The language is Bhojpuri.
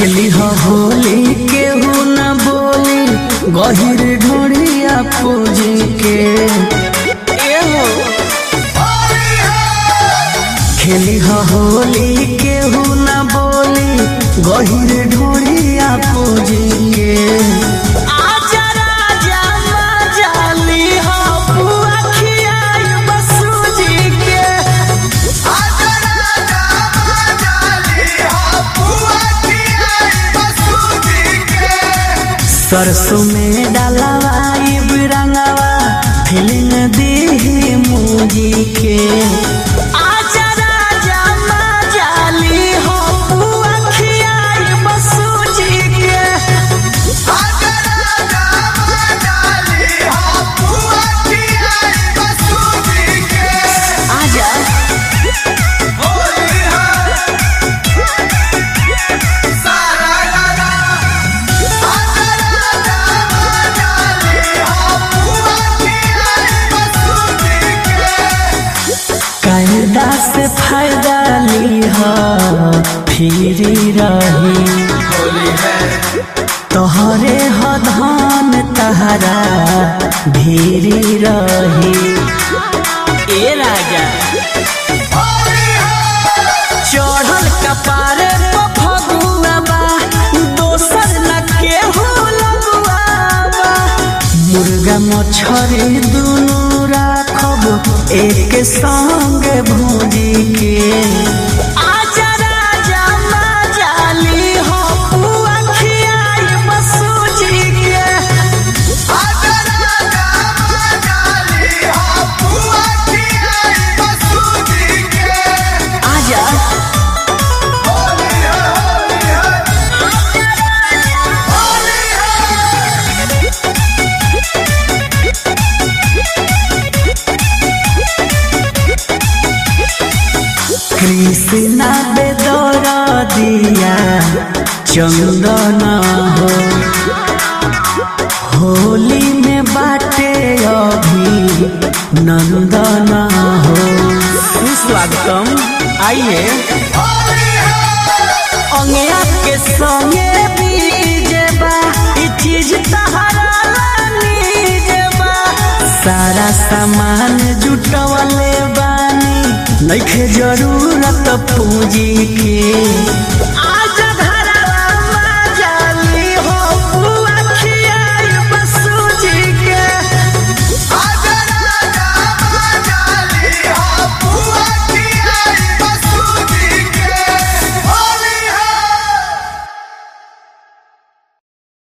खेली हो होली केहू न बोली गहिर ढोड़िया पूजी के एहो खेली हो होली केहू न बोली गहिर ढोड़िया पूजी के आजा राजा मजाली हो बुआ खियाई बसूजी के सरसों में डालवाई बिरंगवा फिल्म दी मूजी के आजा राजा मजाली हो बुआ खियाई बसूजी के आजा कायदा से फायदा ली हो फिरी रही तोहरे हो धन तहरा भीरी रही ए राजा चढ़ल कपारे पर फगुआ बा दोसर न केहू लगुआ बा मुर्गा मछरी दुनू राखब एक संग भूजी के आजा राजा मजाली हो बुआ खियाई बसूजी के आजा कृष्णा बेदर दिया चंदन हो होली में बाटे अभी नंदन हो सुस्वागतम आइए अंगिया के संगे बीजे बा ई चीज तहरा नीजे बा सारा सामान जुटवले बानी नइखे जरूरत पूंजी के